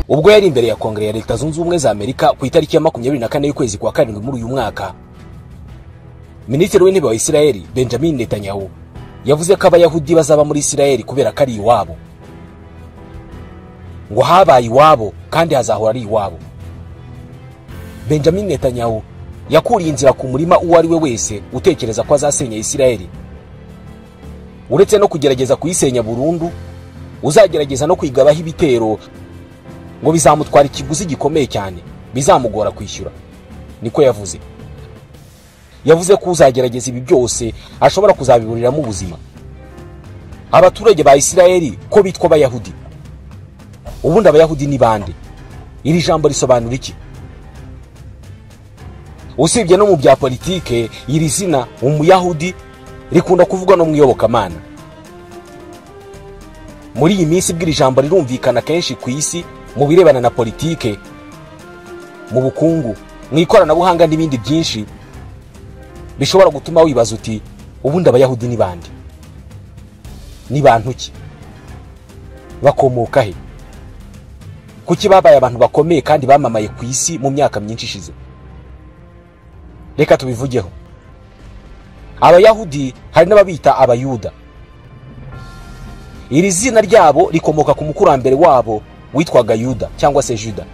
ubwo yari imbere ya kongere ya leta zunze ubumwe za amerika ku itariki ya makumyabiri na kane y'ukwezi kwa karindwi muri uyu mwaka minisitiri w'intebe wa isirayeli benjamin netanyahu yavuze ko abayahudi bazaba muri isirayeli kubera ko ari iwabo ngo habaye iwabo kandi hazahora ari iwabo benjamin netanyahu yakuriye inzira ku murima uwo ari we wese utekereza ko azasenya isirayeli uretse no kugerageza kuyisenya burundu uzagerageza no kwigabaho ibitero ngo bizamutwara ikiguzi gikomeye cyane bizamugora kwishyura niko yavuze yavuze ko uzagerageza ibi byose ashobora kuzabiburiramo ubuzima abaturage ba isirayeli ko bitwa abayahudi ubundi abayahudi ni bande iri jambo risobanura iki usibye no mu bya politike iri zina umuyahudi rikunda kuvugwa no mu iyobokamana muri iyi minsi bw'iri jambo rirumvikana kenshi ku isi mu birebana na politike mu bukungu mu ikoranabuhanga n'ibindi byinshi bishobora gutuma wibaza uti ubundi abayahudi ni bande ni bantu ki bakomoka he kuki babaye abantu bakomeye kandi bamamaye ku isi mu myaka myinshi ishize reka tubivugeho abayahudi hari n'ababita abayuda iri zina ryabo rikomoka ku mukurambere wabo witwaga yuda cyangwa se juda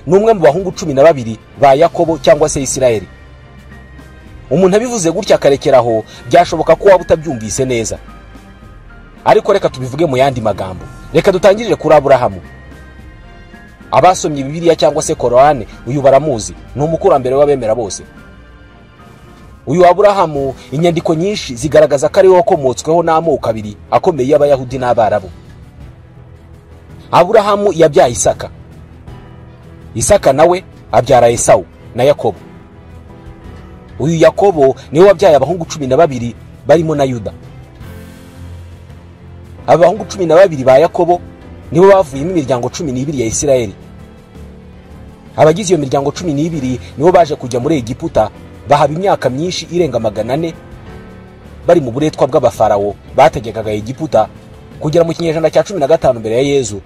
ni umwe mu bahungu cumi na babiri ba yakobo cyangwa se isirayeli umuntu abivuze gutya akarekera aho byashoboka ko waba utabyumvise neza ariko reka tubivuge mu yandi magambo reka dutangirire kuri aburahamu abasomye bibiliya cyangwa se kororane uyu baramuzi ni umukurambere w'abemera bose uyu aburahamu inyandiko nyinshi zigaragaza ko ariwe wakomotsweho n'amoko abiri akomeye y'abayahudi n'abarabu aburahamu yabyaye isaka isaka nawe abyara esawu na yakobo uyu yakobo niwe wabyaye abahungu cumi na babiri barimo na yuda aba bahungu cumi na babiri ba yakobo nibo bavuyemo imiryango cumi n'ibiri ya isirayeli abagize iyo miryango cumi n'ibiri nibo baje kujya muri egiputa bahaba imyaka myinshi irenga magana ane bari mu buretwa bw'abafarawo bategekaga egiputa kugera mu kinyejana cya cumi na gatanu mbere ya yezu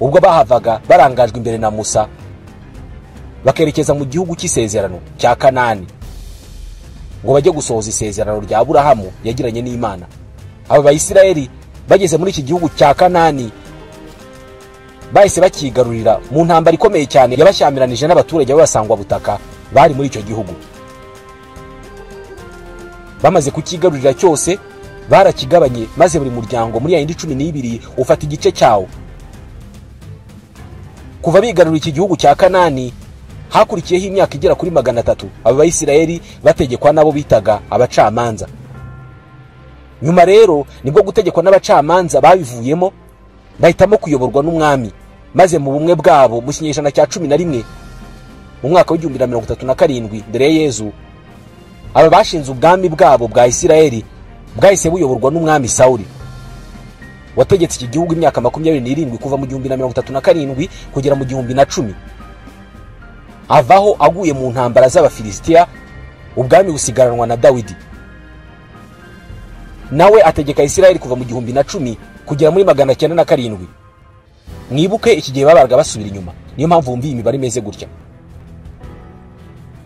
ubwo bahavaga barangajwe imbere na musa bakerekeza mu gihugu cy'isezerano cya kanani ngo bajye gusohoza isezerano rya aburahamu yagiranye n'imana aba bayisirayeli bageze muri iki gihugu cya kanani bahise bakigarurira mu ntambara ikomeye cyane yabashyamiranyije n'abaturage b'abasangwabutaka bari muri icyo gihugu bamaze kukigarurira cyose barakigabanye maze buri muryango muri ya yindi cumi n'ibiri ufata igice cyawo kuva bigarurira iki gihugu cya kanani hakurikiyeho imyaka igera kuri magana atatu aba bayisirayeli bategekwa n'abo bitaga abacamanza nyuma rero nibwo gutegekwa n'abacamanza babivuyemo bahitamo kuyoborwa n'umwami maze mu bumwe bwabo mu kinyejana cya cumi na rimwe mu mwaka w'igihumbi na mirongo itatu na karindwi mbere ya yezu aba bashinze ubwami bwabo bwa isirayeli bwahise buyoborwa n'umwami sawuri wategetse iki gihugu imyaka makumyabiri n'irindwi kuva mu gihumbi na mirongo itatu na karindwi kugera mu gihumbi na cumi avaho aguye mu ntambara z'abafilisitiya ubwami busigaranwa na dawidi nawe ategeka isirayeli kuva mu gihumbi na cumi kugera muri magana cyenda na karindwi mwibuke iki gihe babaraga basubira inyuma niyo mpamvu bumviye imibare imeze gutya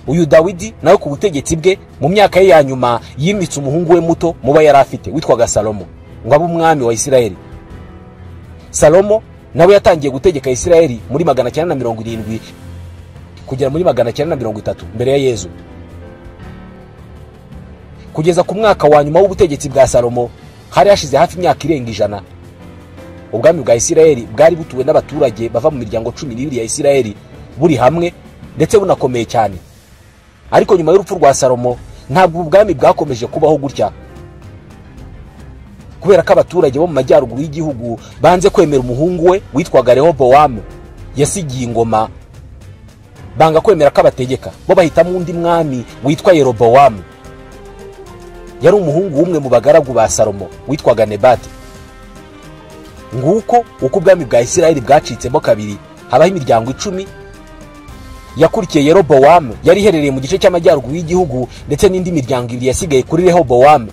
uyu dawidi nawe ku butegetsi bwe mu myaka ye ya nyuma yimitse umuhungu we muto muba yari afite witwaga salomo ngo abe umwami wa isirayeli salomo nawe yatangiye gutegeka isirayeli muri magana cyenda na mirongo irindwi kugera muri magana cyenda na mirongo itatu mbere ya yezu kugeza ku mwaka wa nyuma w'ubutegetsi bwa salomo hari hashize hafi imyaka irenga ijana ubwami bwa isirayeli bwari butuwe n'abaturage bava mu miryango cumi n'ibiri ya isirayeli buri hamwe ndetse bunakomeye cyane ariko nyuma y'urupfu rwa salomo ntabwo ubu bwami bwakomeje kubaho gutya kubera ko abaturage bo mu majyaruguru y'igihugu banze kwemera umuhungu we witwaga rehobowamu yasigiye ingoma banga kwemera ko abategeka bo bahitamo undi mwami witwa yerobowamu yari umuhungu w'umwe mu bagaragu ba salomo witwaga nebati nguko uko ubwami bwa isirayeli bwacitsemo kabiri habaho imiryango icumi yakurikiye yerobowamu yari iherereye mu gice cy'amajyaruguru y'igihugu ndetse n'indi miryango ibiri yasigaye kuri rehobowamu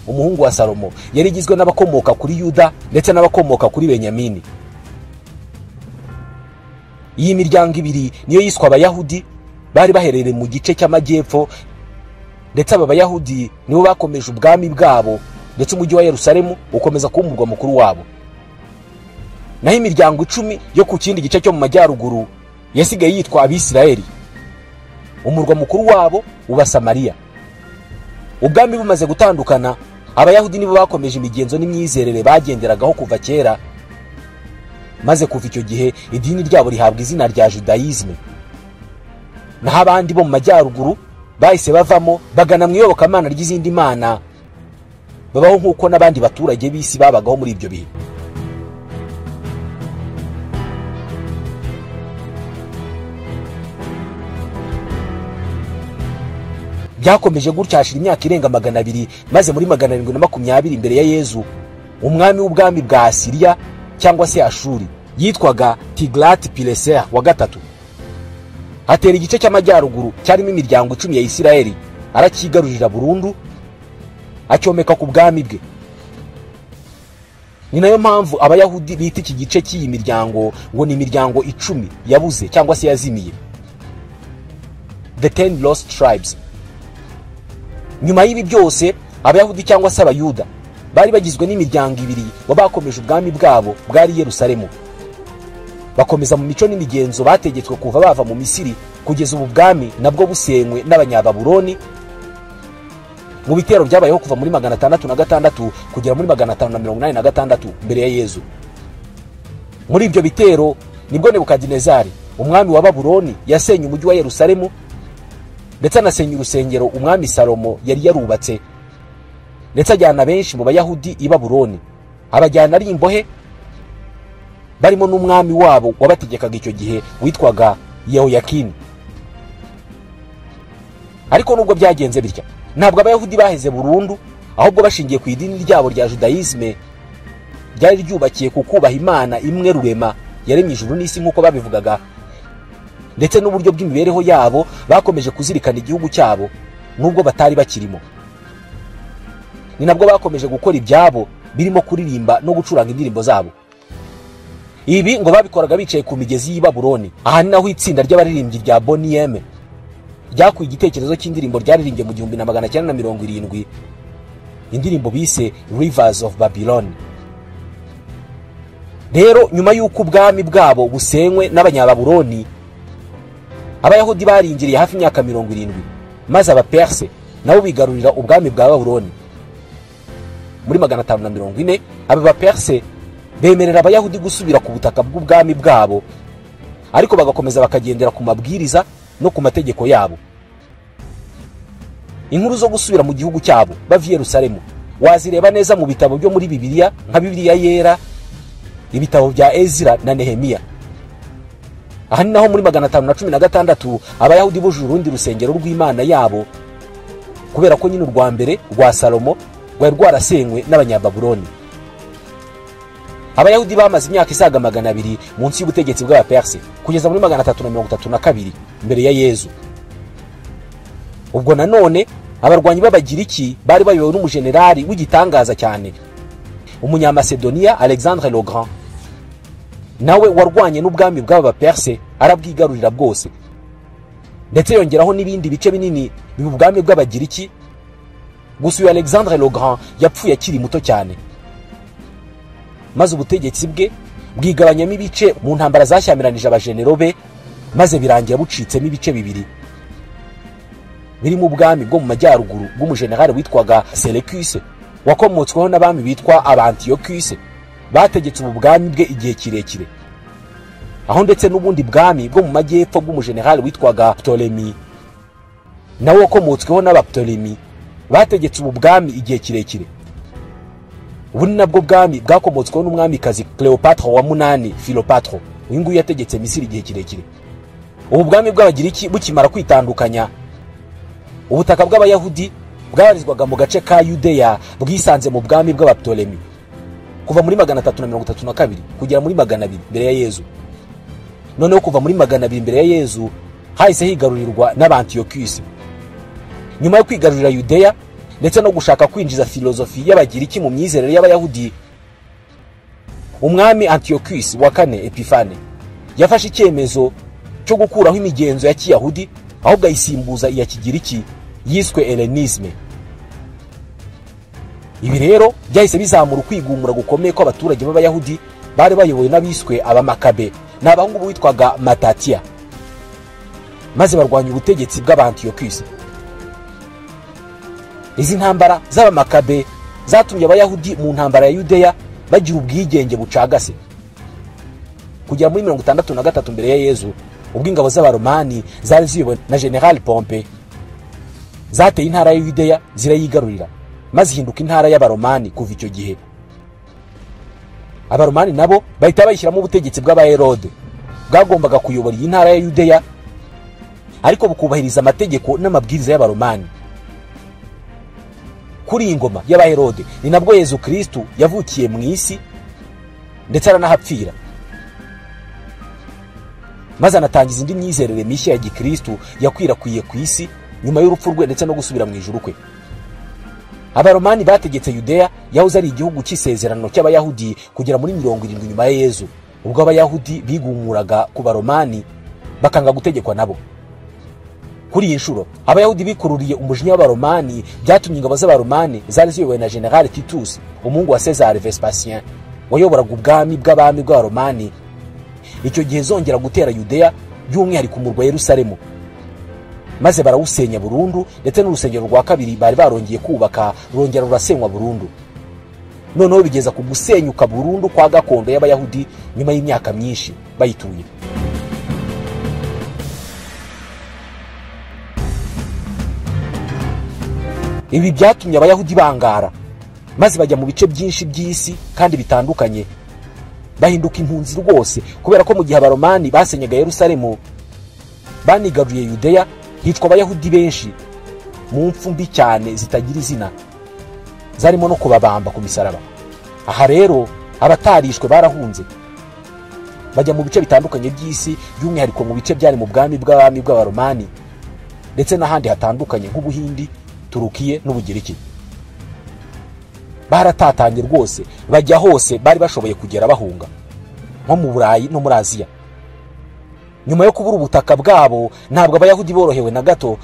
umuhungu wa salomo yari igizwe n'abakomoka kuri yuda ndetse n'abakomoka kuri benyamini iyi miryango ibiri niyo yiswe abayahudi bari baherereye mu gice cy'amajyepfo ndetse aba bayahudi nibo bakomeje ubwami bwabo ndetse umujyi wa yerusalemu ukomeza kuba umurwa mukuru wabo naho imiryango icumi yo ku kindi gice cyo mu majyaruguru yasigaye yitwa abisirayeli umurwa mukuru wabo uba samariya ubwami bumaze gutandukana abayahudi nibo bakomeje imigenzo n'imyizerere bagenderagaho kuva kera maze kuva icyo gihe idini ryabo rihabwa izina rya judayizme naho abandi bo mu majyaruguru bahise bavamo bagana mu iyobokamana ry'izindi mana babaho nk'uko n'abandi baturage b'isi babagaho muri ibyo bihe byakomeje gutya hashira imyaka irenga magana abiri maze muri magana arindwi na makumyabiri imbere ya yezu umwami w'ubwami bwa asiriya cyangwa se ashuri yitwaga tigrati pileseya wa gatatu hatera igice cy'amajyaruguru cyarimo imiryango icumi ya isirayeli arakigarurira burundu acyomeka ku bwami bwe ni nayo mpamvu abayahudi bita iki gice cy'iyi miryango ngo ni imiryango icumi yabuze cyangwa se yazimiye the ten lost tribes nyuma y'ibi byose abayahudi cyangwa se abayuda bari bagizwe n'imiryango ibiri baba bakomeje ubwami bwabo bwari yerusalemu bakomeza mu mico n'imigenzo bategetswe kuva bava mu misiri kugeza ubu bwami nabwo busenywe n'abanyababuroni mu bitero byabayeho kuva muri magana atandatu na gatandatu kugera muri magana atanu na mirongo inani na gatandatu mbere ya yezu muri ibyo bitero nibwo nebukadinezari umwami wa baburoni yasenye umujyi wa yerusalemu ndetse anasenya urusengero umwami salomo yari yarubatse ndetse ajyana benshi mu bayahudi i baburoni abajyana ari imbohe barimo n'umwami wabo wabategekaga icyo gihe witwaga yehoyakini ariko nubwo byagenze bitya ntabwo abayahudi baheze burundu ahubwo bashingiye ku idini ryabo rya judayizme ryari ryubakiye ku kubaha imana imwe rurema yaremye ijuru n'isi nk'uko babivugaga ndetse n'uburyo bw'imibereho yabo bakomeje kuzirikana igihugu cyabo nubwo batari bakirimo ni nabwo bakomeje gukora ibyabo birimo kuririmba no gucuranga indirimbo zabo ibi ngo babikoraga bicaye ku migezi y'i baburoni aha ni naho itsinda ry'abaririmbyi rya boniyeme ryakuye igitekerezo cy'indirimbo ryaririmbye mu gihumbi na magana cyenda na mirongo irindwi indirimbo bise rivers of babylon rero nyuma y'uko ubwami bwabo busenywe n'abanyababuroni abayahudi baringiriye hafi imyaka mirongo irindwi maze abaperse nabo bigarurira ubwami bwa baburoni muri magana atanu na mirongo ine aba baperse bemerera abayahudi gusubira ku butaka bw'ubwami bwabo ariko bagakomeza bakagendera ku mabwiriza no ku mategeko yabo inkuru zo gusubira mu gihugu cyabo bava i yerusalemu wazireba neza mu bitabo byo muri bibiliya nka bibiliya yera ibitabo bya ezira na nehemiya aha ni naho muri magana atanu na cumi na gatandatu abayahudi bujuje urundi rusengero rw'imana yabo kubera ko nyine urwa mbere rwa salomo rwari rwarasenywe n'abanyababuroni abayahudi bamaze imyaka isaga magana abiri munsi y'ubutegetsi bw'abaperse kugeza muri magana atatu na mirongo itatu na kabiri mbere ya yezu ubwo nanone abarwanyi b'abagiriki bari bayobowe n'umujenerali w'igitangaza cyane umunyamasedoniya alexandre legrand nawe warwanye n'ubwami bw'abaperse arabwigarurira bwose ndetse yongeraho n'ibindi bice binini biba ubwami bw'abagiriki gusa uyu alexandre legrand yapfuye akiri muto cyane maze ubutegetsi bwe bwigabanyamo ibice mu ntambara zashyamiranyije abajenero be maze birangira bucitsemo ibice bibiri birimo ubwami bwo mu majyaruguru bw'umujenerali witwaga selekuse wakomotsweho n'abami bitwa abantiyokuse bategetse ubu bwami bwe igihe kirekire aho ndetse n'ubundi bwami bwo mu majyepfo bw'umujenerali witwaga ptolemy nawe wakomotsweho n'abaptolemy bategetse ubu bwami igihe kirekire ubu ni nabwo bwami bwakomotsweho n'umwamikazi cleopatra wa munani filopatro uyu nguyu yategetse misiri igihe kirekire ubu bwami bw'abagiriki bukimara kwitandukanya ubutaka bw'abayahudi bwabarizwaga mu gace ka yudeya bwisanze mu bwami bw'abaptolemy kuva muri magana atatu na mirongo itatu na kabiri kugera muri magana abiri mbere ya yezu noneho kuva muri magana abiri mbere ya yezu hahise higarurirwa n'abantiyokisi nyuma yo kwigarurira yudeya ndetse no gushaka kwinjiza filozofi y'abagiriki mu myizerere y'abayahudi umwami antiyokisi wa kane epifane yafashe icyemezo cyo gukuraho imigenzo ya kiyahudi ahubwo ayisimbuza iya kigiriki yiswe elenisme ibi rero byahise bizamura ukwigumura gukomeye kw'abaturage b'abayahudi bari bayobowe n'abiswe abamakabe ni abahungu witwaga matatiya maze barwanya ubutegetsi bw'abantiyokisi izi ntambara z'abamakabe zatumye abayahudi mu ntambara ya yudeya bagira ubwigenge bucagase kugera muri mirongo itandatu na gatatu mbere ya yezu ubwo ingabo z'abaromani zari ziyobowe na general pompe zateye intara ya yudeya zirayigarurira maze ihinduka intara y'abaromani kuva icyo gihe abaromani nabo bahita bayishyiramo ubutegetsi bw'abaherode bwagombaga kuyobora iyi ntara ya yudeya ariko bukubahiriza amategeko n'amabwiriza y'abaromani kuri iyi ngoma y'abaherode ni nabwo yezu kirisitu yavukiye mu isi ndetse aranahapfira maze anatangiza indi myizerere mishya ya gikirisitu yakwirakwiye ku isi nyuma y'urupfu rwe ndetse no gusubira mu ijuru kwe abaromani bategetse yudeya yahoze ari igihugu cy'isezerano cy'abayahudi kugera muri mirongo irindwi nyuma ya yezu ubwo abayahudi bigumuraga ku baromani bakanga gutegekwa nabo kuri iyi nshuro abayahudi bikururiye umujinya w'abaromani byatumye ingabo z'abaromani zari ziyobowe na general titus umuhungu wa cesar vespasien wayoboraga ubwami bw'abami bw'abaromani icyo gihe zongera gutera yudeya by'umwihariko umurwa yerusalemu maze barawusenya burundu ndetse n'urusengero rwa kabiri bari barongeye kubaka rurongera rurasenywa burundu noneho bigeza ku gusenyuka burundu kwa gakondo y'abayahudi nyuma y'imyaka myinshi bayituye ibi byatumye abayahudi bangara maze bajya mu bice byinshi by'isi kandi bitandukanye bahinduka impunzi rwose kubera ko mu gihe abaromani basenyaga yerusalemu banigaruye yudeya hicwa abayahudi benshi mu mfu mbi cyane zitagira izina zarimo no kubabamba ku misaraba aha rero abatarishwe barahunze bajya mu bice bitandukanye by'isi by'umwihariko mu bice byari mu bwami bw'abami bw'abaromani ndetse n'ahandi hatandukanye nk'ubuhindi turukiye n'ubugiriki baratatanye rwose bajya hose bari bashoboye kugera bahunga nko mu burayi no muri aziya nyuma yo kubura ubutaka bwabo ntabwo abayahudi borohewe na gato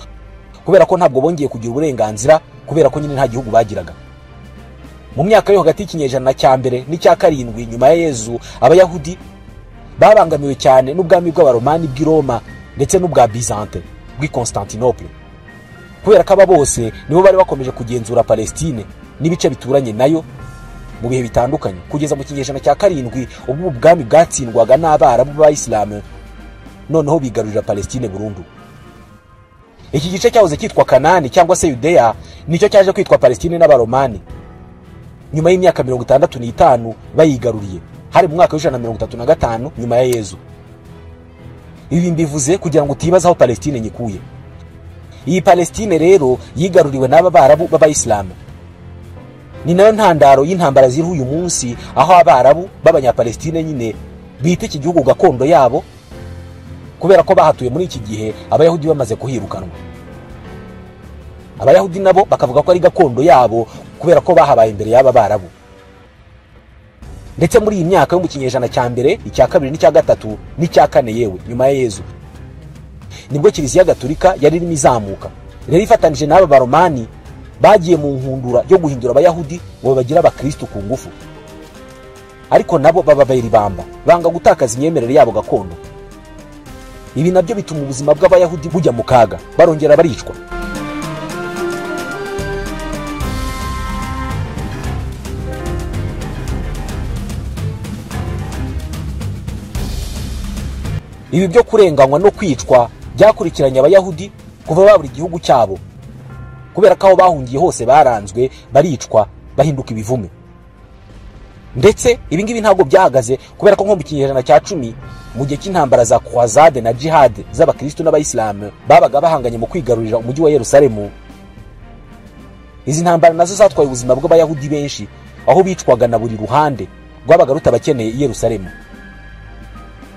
kubera ko ntabwo bongeye kugira uburenganzira kubera ko nyine nta gihugu bagiraga mu myaka yo hagati y'ikinyejana cya mbere n'icya karindwi nyuma ya yezu abayahudi babangamiwe cyane n'ubwami bw'abaromani bw'i roma ndetse n'ubwa bizante bw'i constantinople kubera ko aba bose nibo bari bakomeje kugenzura palestine n'ibice bituranye nayo mu bihe bitandukanye kugeza mu kinyejana cya karindwi ubwo ubwami bwatsindwaga n'abarabu b'abayisilamu noneho bigarurira palestine burundu iki gice cyahoze cyitwa kanani cyangwa se yudeya nicyo cyaje kwitwa palestine n'abaromani nyuma y'imyaka mirongo itandatu n'itanu bayigaruriye hari mu mwaka w'ijana na mirongo itatu na gatanu nyuma ya yezu ibi mbivuze kugira ngo utibaza aho palestine nyikuye iyi palestine rero yigaruriwe n'aba barabu b'abayisilamu ni nayo ntandaro y'intambara ziriho uyu munsi aho abarabu b'abanyapalestine nyine bita iki gihugu gakondo yabo kubera ko bahatuye muri iki gihe abayahudi bamaze kuhirukanwa abayahudi nabo bakavuga ko ari gakondo yabo kubera ko bahabaye imbere y'aba barabu ndetse muri iyi myaka yo mu kinyejana cya mbere icya kabiri n'icya gatatu n'icya kane yewe nyuma ya yezu nibwo kiliziya gaturika yari irimo izamuka rero ifatanije n'aba baromani bagiye mu nkundura yo guhindura abayahudi ngo babagira abakirisitu ku ngufu ariko nabo baba bayiribamba banga gutakaza imyemerere yabo gakondo ibi nabyo bituma ubuzima bw'abayahudi bujya mu kaga barongera baricwa ibi byo kurenganywa no kwicwa byakurikiranye abayahudi kuva babura igihugu cyabo kubera ko aho bahungiye hose baranzwe baricwa bahinduka ibivume ndetse ibi ngibi ntabwo byahagaze kubera ko nko mu kinyejana cya cumi mu gihe cy'intambara za croisade na jihad z'abakirisitu n'abayisilamu babaga bahanganye mu kwigarurira umujyi wa yerusalemu izi ntambara nazo zatwaye ubuzima bw'abayahudi benshi aho bicwaga na buri ruhande rwabaga rutabakeneye i yerusalemu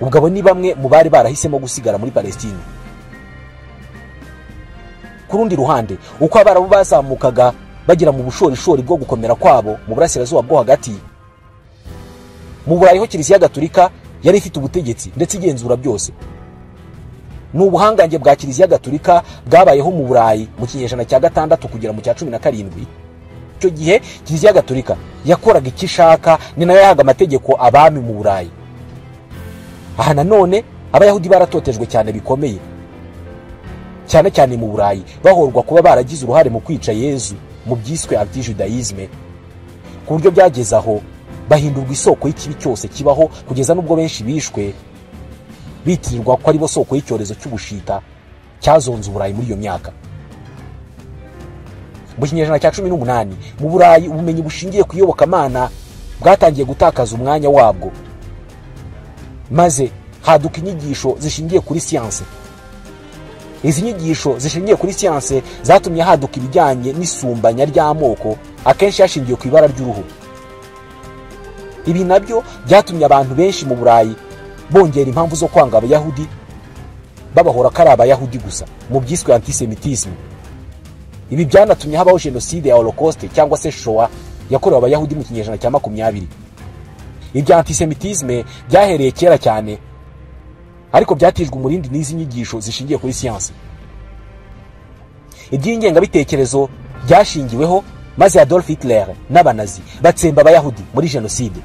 ubwo abo ni bamwe mu bari barahisemo gusigara muri palestine ku rundi ruhande uko abarabu bazamukaga bagera mu bushorishori bwo gukomera kwabo mu burasirazuba bwo hagati mu burayi ho kiliziya gaturika yari ifite ubutegetsi ndetse igenzura byose ni ubuhangange bwa kiliziya gaturika bwabayeho mu burayi mu kinyejana cya gatandatu kugera mu cya cumi na karindwi icyo gihe kiliziya gaturika yakoraga icyo ishaka ni nayo yahaga amategeko abami mu burayi aha nanone abayahudi baratotejwe cyane bikomeye cyane cyane mu burayi bahorwa kuba baragize uruhare mu kwica yezu mu byiswe antijudayizme ku buryo byageze aho bahindurwa isoko y'ikibi cyose kibaho kugeza n'ubwo benshi bishwe bitirirwa ko aribo soko y'icyorezo cy'ubushita cyazonze uburayi muri iyo myaka mu kinyejana cya cumi n'umunani mu burayi ubumenyi bushingiye ku iyobokamana bwatangiye gutakaza umwanya wabwo maze haduka inyigisho zishingiye kuri siyanse izi nyigisho zishingiye kuri siyanse zatumye haduka ibijyanye n'isumbanya ry'amoko akenshi hashingiwe ku ibara ry'uruhu ibi nabyo byatumye abantu benshi mu burayi bongera impamvu zo kwanga abayahudi babahora ko ari abayahudi gusa mu byiswe antisemitisme ibi byanatumye habaho jenoside ya holocauste cyangwa se showa yakorewe abayahudi mu kinyejana cya makumyabiri ibya antisemitisme byahereye kera cyane ariko byatijwe umurindi n'izi nyigisho zishingiye kuri siyansi iby'ingengabitekerezo byashingiweho maze adolf hitler n'abanazi batsemba abayahudi muri jenoside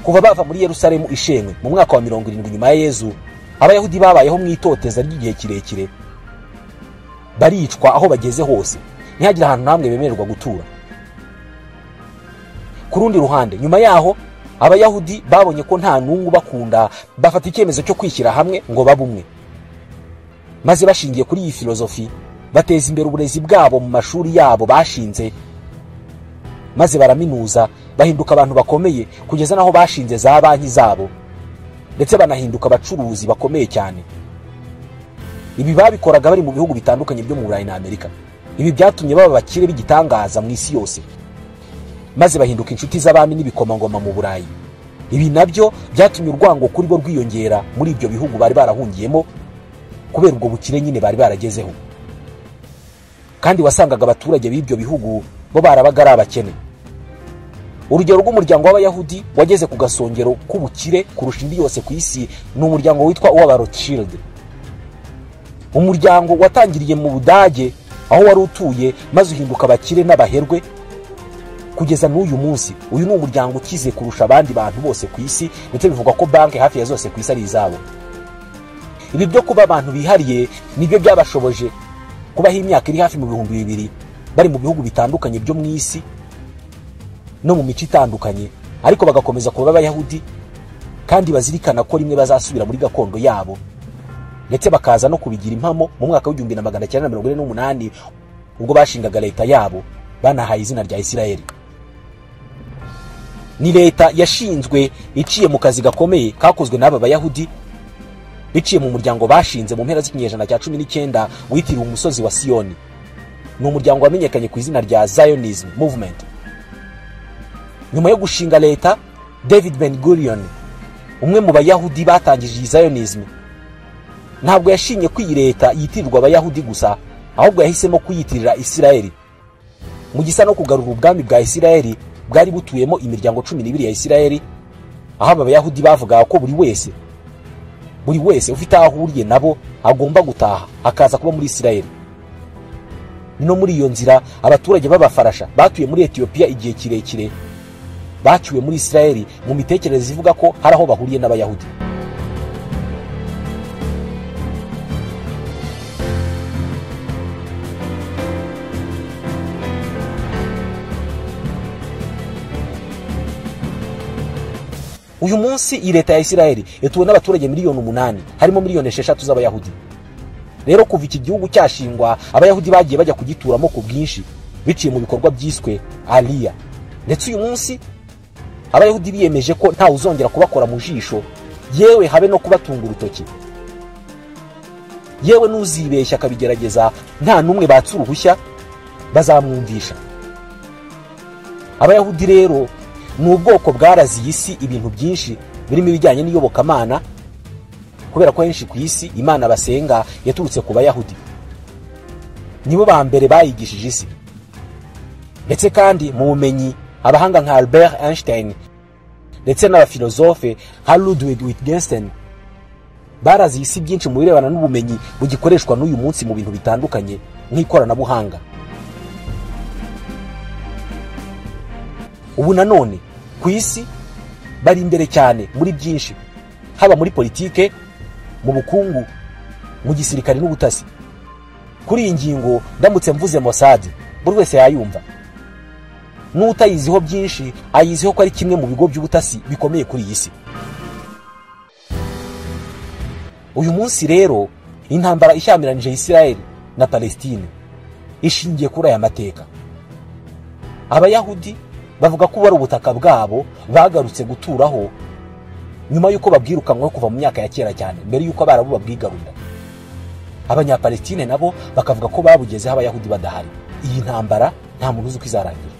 kuva bava muri yerusalemu ishenywe mu mwaka wa mirongo irindwi nyuma ya yezu abayahudi babayeho mu itoteza ry'igihe kirekire baricwa aho bageze hose ntihagire ahantu hamwe bemererwa gutura ku rundi ruhande nyuma yaho abayahudi babonye ko nta n'umwe ubakunda bafata icyemezo cyo kwishyira hamwe ngo babe umwe maze bashingiye kuri iyi filozofi bateza imbere uburezi bwabo mu mashuri yabo bashinze maze baraminuza bahinduka abantu bakomeye kugeza n'aho bashinze za banki zabo ndetse banahinduka abacuruzi bakomeye cyane ibi babikoraga bari mu bihugu bitandukanye byo mu burayi na amerika ibi byatumye baba abakire b'igitangaza mu isi yose maze bahinduka inshuti z'abami n'ibikomangoma mu burayi ibi nabyo byatumye urwango kuri bo rwiyongera muri ibyo bihugu bari barahungiyemo kubera ubwo bukire nyine bari baragezeho kandi wasangaga abaturage b'ibyo bihugu bo barabaga ari abakene urugero rw'umuryango w'abayahudi wageze ku gasongero k'ubukire kurusha indi yose ku isi ni umuryango witwa uw'abarothschild umuryango watangiriye mu budage aho wari utuye maze uhinduka abakire n'abaherwe kugeza n'uyu munsi uyu ni umuryango ukize kurusha abandi bantu bose ku isi ndetse bivugwa ko banki hafi ya zose ku isi ari izabo ibi byo kuba abantu bihariye nibyo byabashoboje kubaho imyaka iri hafi mu bihumbi bibiri bari mu bihugu bitandukanye byo mu isi no mu mico itandukanye ariko bagakomeza kuba abayahudi kandi bazirikana ko rimwe bazasubira muri gakondo yabo ndetse bakaza no kubigira impamo mu mwaka w'igihumbi na magana cyenda mirongo ine n'umunani ubwo bashingaga leta yabo banahaye izina rya isirayeli ni leta yashinzwe iciye mu kazi gakomeye kakozwe n'aba bayahudi biciye mu muryango bashinze mu mpera z'ikinyejana cya cumi n'icyenda witiriwe umusozi wa siyoni ni umuryango wamenyekanye ku izina rya zionism movement nyuma yo gushinga leta david ben gurion umwe mu bayahudi batangije iyi zionism ntabwo yashinye ko iyi leta yitirirwa abayahudi gusa ahubwo yahisemo kuyitirira isirayeli mu gisa no kugarura ubwami bwa isirayeli bwari butuyemo imiryango cumi n'ibiri ya isirayeli aho aba bayahudi bavugaga ko buri wese buri wese ufite aho ahuriye nabo agomba gutaha akaza kuba muri isirayeli no muri iyo nzira abaturage b'abafarasha batuye muri etiyopiya igihe kirekire bacyuwe muri isirayeli mu mitekerereze ivuga ko hari aho bahuriye n'abayahudi uyu munsi iyi leta ya isirayeli ituwe n'abaturage miliyoni umunani harimo miliyoni esheshatu z'abayahudi rero kuva iki gihugu cyashingwa abayahudi bagiye bajya kugituramo ku bwinshi biciye mu bikorwa byiswe aliya ndetse uyu munsi abayahudi biyemeje ko ntawe uzongera kubakora mu jisho yewe habe no kubatunga urutoki yewe n'uzibeshya akabigerageza nta n'umwe batse uruhushya bazamwumvisha abayahudi rero ni ubwoko bwaraziye isi ibintu byinshi birimo ibijyanye n'iyobokamana kubera ko henshi ku isi imana basenga yaturutse ku bayahudi nibo ba mbere bayigishije isi ndetse kandi mu bumenyi abahanga nka albert einstein ndetse n'abafilozofe nka ludwig wittgenstein baraziye isi byinshi mu birebana n'ubumenyi bugikoreshwa n'uyu munsi mu bintu bitandukanye nk'ikoranabuhanga ubu nanone ku isi bari imbere cyane muri byinshi haba muri politike mu bukungu mu gisirikare n'ubutasi kuri iyi ngingo ndamutse mvuze mosadi buri wese yayumva n'utayiziho byinshi ayiziho ko ari kimwe mu bigo by'ubutasi bikomeye kuri iyi si uyu munsi rero intambara ishyamiranyije Isiraheli na palesitine ishingiye kuri aya mateka abayahudi bavuga ko ari ubutaka bwabo bagarutse guturaho nyuma y'uko babwirukanwaho kuva mu myaka ya kera cyane mbere y'uko abarabu babwigarurira abanyapalestine nabo bakavuga ko babugezeho abayahudi badahari iyi ntambara nta muntu uzi uko izarangira